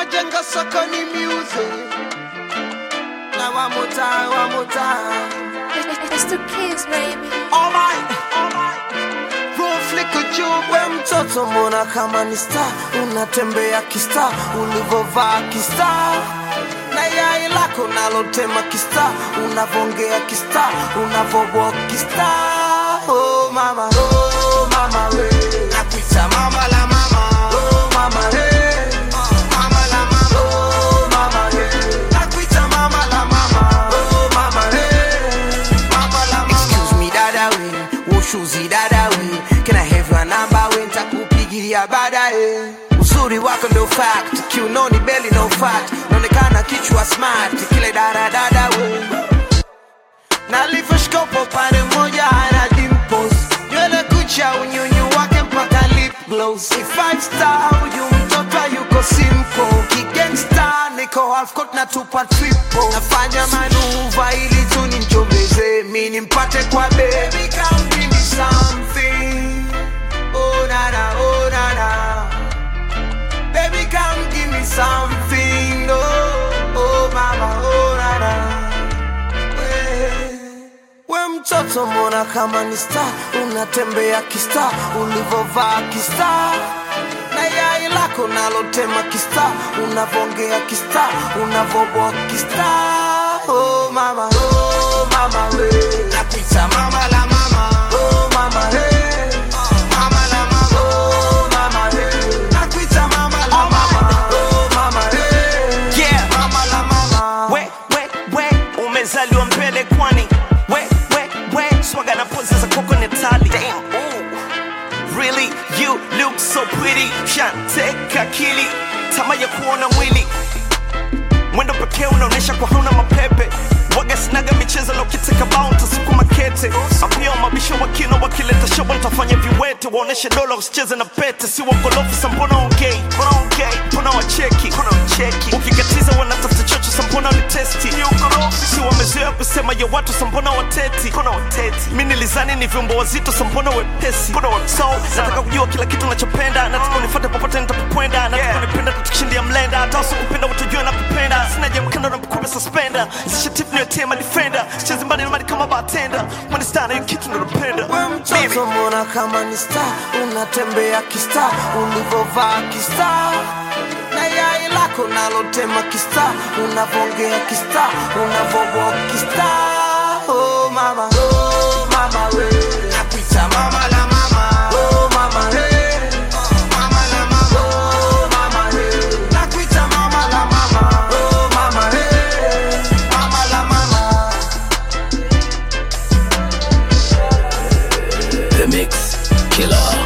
tunajenga sokoni music. Now one more time, one more time. It's the kids, baby. Alright, alright. Roll flicker juu, we mtoto mbona kama ni star, unatembea kista, ulivovaa kista na yai lako nalotema kista, unavongea kista, unavowalk kista. Oh mama, oh mama we, nakuita mama la mama, oh mama hey, mama la mama, oh mama hey, nakuita mama la mama, oh mama hey, mama la mama. Excuse me dada we, ushuzi dada we, can I have your number we, nitakupigia baadaye. Uzuri wako ndo fact, kiunoni beli no fat, naonekana kichwa smart, kile dada dada we nalivyoshkopo pande moja ana dimples nywele kucha unyunyu wake mpaka lip gloss ni five star huyu mtoto yuko simple kigangsta niko half court na tupa triple nafanya manuva ili tu nimchombeze mi nimpate kwa baby come give me something oh nana oh nana baby come give me something oh oh mama oh nana we mtoto mbona kama ni star unatembea kista ulivovaa kista na yai lako nalotema kista unavongea kista unavoboa kista oh mama oh mama we napita mama la mama oh mama hey. Mama la mama, oh mama hey. Nakuita mama la mama, oh mama hey. Yeah. Mama la mama. we we we umezaliwa mbele kwani we we we swaga na pozi za koko ni tali Damn, ooh. really you look so pretty shanteka akili tama ya kuona mwili mwendo pekee unaonyesha kwa hauna mapepe waga sinaga michezo na ukiteka bao ntasukuma kete apia mabisho wakino wakileta shobo ntafanya viwete waoneshe dola usicheze na pete si wakolofi sa mbona ongei mbona ongei mbona wacheki mbona wacheki ukikatiza wanatafuta chocho sa mbona ni testi ni ukorofi si wamezoea kusema ya watu sa mbona wateti mbona wateti mi nilizani ni vyombo wazito sa mbona wepesi mbona wa- so nataka kujua kila kitu nachopenda nataka unifate popote nitapokwenda nataka unipenda tutukishindia mlenda hata usikupenda utajua nakupenda sina jamkando na mkupe suspenda zishatip niwetema defender sichezi mbali na mali kama bartender mwanistana hiyo kitu nalopenda we mtoto mbona kama ni star unatembea kista ulivovaa kista na yai lako nalotema kista unavongea kista unavoboa kista oh mama oh mama we nakuita mama la mama oh mama hey. Mama la mama, oh mama hey. Nakuita mama la mama, oh mama hey. Mama la mama. The Mix Killer.